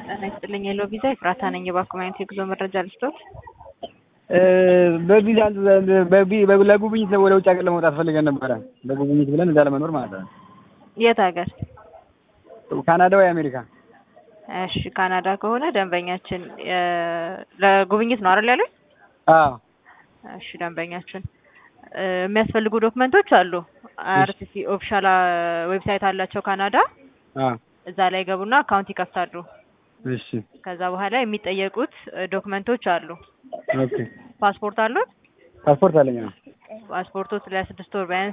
ጤና ይስጥልኝ የሎ ቪዛ ኤፍራታ ነኝ። የባንክ ማይነት የጉዞ መረጃ ልስጦት። በቪዛ ለጉብኝት ወደ ውጭ ሀገር ለመውጣት ፈልገን ነበረ። ለጉብኝት ብለን እዛ ለመኖር ማለት ነው። የት ሀገር? ካናዳ ወይ አሜሪካ? እሺ ካናዳ ከሆነ ደንበኛችን ለጉብኝት ነው አይደል ያሉኝ? አዎ። እሺ ደንበኛችን የሚያስፈልጉ ዶክመንቶች አሉ። አርሲሲ ኦፊሻል ዌብሳይት አላቸው ካናዳ። አዎ። እዛ ላይ ገቡና አካውንት ይከፍታሉ። እሺ። ከዛ በኋላ የሚጠየቁት ዶክመንቶች አሉ። ኦኬ። ፓስፖርት አሉት? ፓስፖርት አለኝ። አዎ። ፓስፖርቶት ለስድስት ወር ቢያንስ